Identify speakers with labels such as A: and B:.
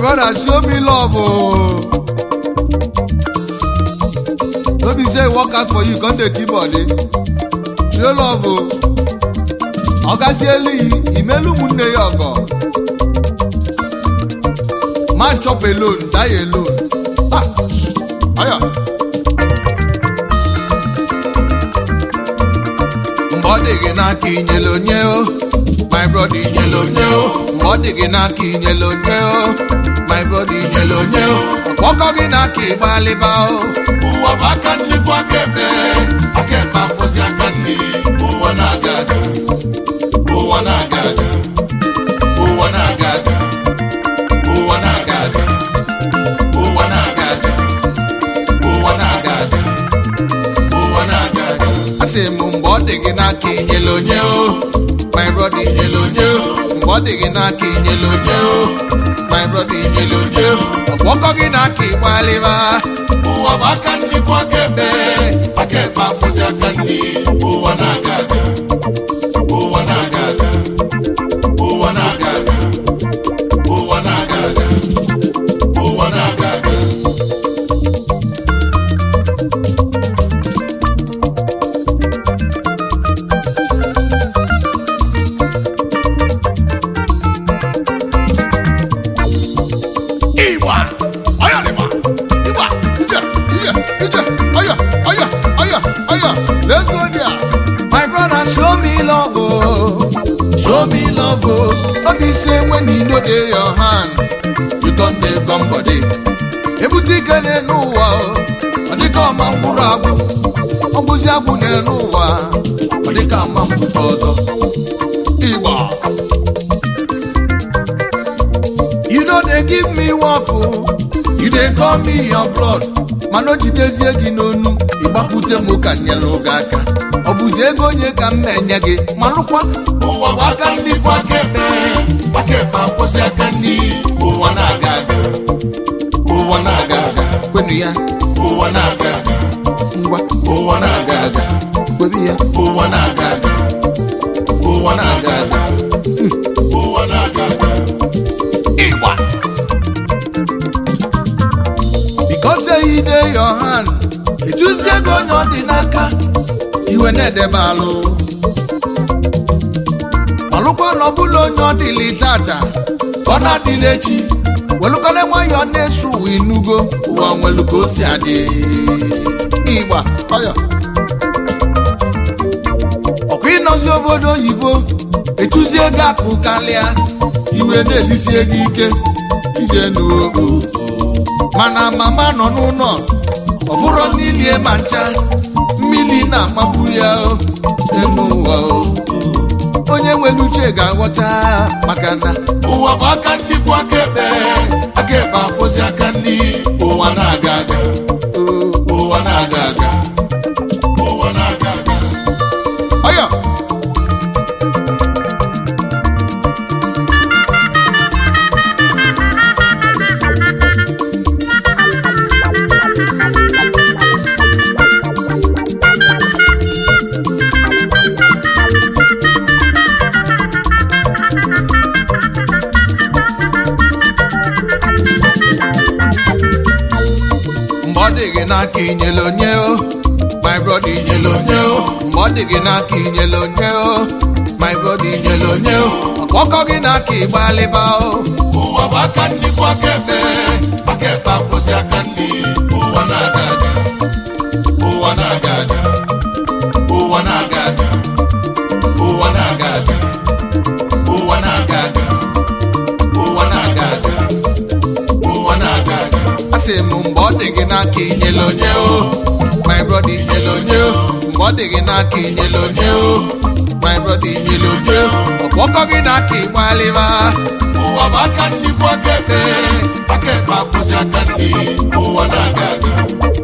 A: brother show me love oh. no be say e work out for you come dey keep body show love o ọgazielu imelu ụmụnne ya ọgọ man chop alone die alone ah aya mgbe ọ dị gị n'aka inyere onye o my brother inyere onye o mgbe ọ dị gị n'aka inyere onye o my brother inyere onye o ọkpọkọ gị n'aka ịgbalịba o
B: ụwa bụ aka nri bụ aka ekpe aka ekpe afọzi aka nri ụwa na-aga aga ụwa na-aga aga ụwa na-aga aga ụwa na-aga aga ụwa na-aga aga ụwa na-aga aga ụwa na-aga aga
A: asị m mgbe ọ dị gị n'aka inyere onye o my brother inyere onye o mgbe ọ dị gị n'aka inyere onye o my brother inyere onye o ọkpọkọ gị n'aka ịgbalịba
B: ụwa bụ aka nri bụ aka ekpe aka ekpe afọzi aka nri ụwa na-aga aga ụwa na-aga aga ụwa na-aga aga ụwa na-aga aga ụwa na-aga aga
A: Igba, aya lima, Igba, ije, ije, ije, aya, aya, aya, aya. Let's go there. My brother, show me love, oh. show me love. Oh. No be say when you know dey your hand, you come dey come body. Ebute ike n'elu ụwa, oh. ọ dịka ọma mkpụrụ agwụ. Ọ bụzi agwụ n'elu ụwa, ọ dịka ama mkpụrụ ọzọ. Igba. You know they give me work o. You dey call me your blood. mana o jidezie gị n'onu ịgbapute m ka nyere oge aka ọ bụzi ego onye ka m na-enye gị malụkwa
B: ụwa bụ aka nri bụ aka ekpe aka ekpe akwụsị aka nri ụwa na-aga aga ụwa na-aga aga
A: kwenu ya
B: ụwa na-aga aga
A: ngwa
B: ụwa na-aga aga
A: kwebi ya
B: ụwa na-aga aga ụwa na-aga aga ụwa na-aga aga
A: ịgba because say you dey your hand etuzie ego onye ọ dị n'aka iwe na-edebe alụ malụkwa na ọbụla onye ọ dịlị tata ka ọ na-adịla echi welụkọle nwayọ na-eso ụwa inugo ụwa nwelu ka o si adị ịgba ọya ọkwa ịnọzi obodo oyibo etuzie ego akụ karịa iwe na-elisie gị ike ije n'ogo mana mama nọ n'ụlọ ọfụrọ n'ilie ma ncha mmiri na-amagbu ya o, enu ụwa o. onye nwere uche ga-aghọta maka na
B: ụwa bụ aka nri bụ aka ekpe aka ekpe akwụsị aka nri ụwa na-aga aga ụwa na-aga aga ụwa na-aga aga
A: ọya mgbe ọ dị gị n'aka inyere onye o my brother inyere onye o mgbe ọ dị gị n'aka inyere onye o my brother inyere onye o ọkpọkọ gị n'aka ịgbalịba o
B: ụwa bụ aka nri bụ aka ekpe aka ekpe akwụsị aka nri ụwa na-aga aga ụwa na-aga aga ụwa na-aga aga ụwa na-aga aga ụwa na-aga aga ụwa na-aga aga ụwa na-aga aga
A: asị m mgbe ọ dị gị n'aka inyere onye o my brother inyere onye o mgbe ọ dị gị n'aka inyere onye o my brother inyere onye o ọkpọkọ gị n'aka ịgbalịba
B: ụwa bụ aka nri bụ aka ekpe aka ekpe akwụsị aka nri ụwa na-aga aga